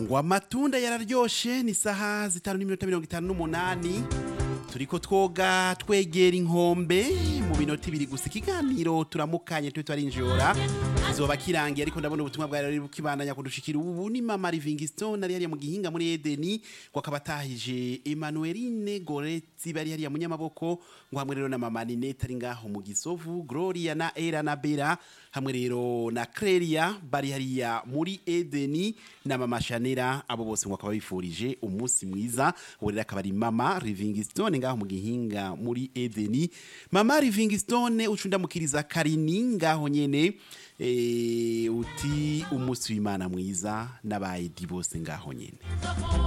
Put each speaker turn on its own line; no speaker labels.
ngo amatunda yararyoshe ni saha zitanu n'iminota mirongo itanu n'umunani turiko twoga twegera inkombe mu minota ibiri gusa ikiganiro turamukanye tube twarinjora kizoba kirangiye ariko ndabona ubutumwa bwari bukibandanya kudushikira ubu ni mama Livingstone ari hariya mu gihinga muri Edeni ngo akaba atahije Emmanueline Goretzi bari hariya mu nyamaboko ngo hamwe rero na mama Ninette ari ngaho mu Gisovu Gloria na Era na Bera hamwe rero na Clelia bari hariya muri Edeni na mama Chanera abo bose ngo akaba bifurije umunsi mwiza ubu rero akaba ari mama Livingstone ngaho mu gihinga muri Edeni mama Livingstone ucundamukiriza Karini ngaho nyene eh, uti umunsi w'Imana mwiza n'abayedi bose ngaho nyene